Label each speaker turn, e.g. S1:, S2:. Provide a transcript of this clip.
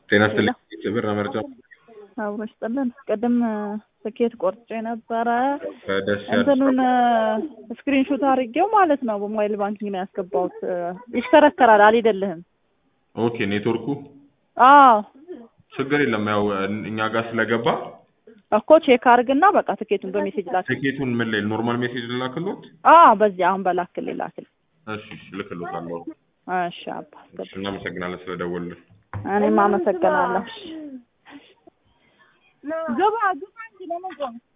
S1: ጤና ይስጥልኝ ብር መርጫ
S2: አብሮ ይስጥልን። ቅድም ትኬት ቆርጬ ነበረ።
S1: ከደስ
S2: እንትኑን ስክሪንሾት አድርጌው ማለት ነው በሞባይል ባንኪንግ ነው ያስገባሁት። ይሽከረከራል፣ አልሄደልህም።
S1: ኦኬ ኔትወርኩ
S2: አዎ
S1: ችግር የለም ያው እኛ ጋር ስለገባ
S2: እኮ ቼክ አድርግና በቃ ትኬቱን በሜሴጅ ላክ።
S1: ትኬቱን ምን ላይ ኖርማል ሜሴጅ ልላክሎት?
S2: አዎ በዚህ አሁን በላክል ላክል።
S1: እሺ እሺ ልክሎታለሁ።
S2: እሺ አባ
S1: እሺ እናመሰግናለን ስለደወልን።
S2: እኔም አመሰግናለሁ። ግባ ግባ እንጂ ለመቆም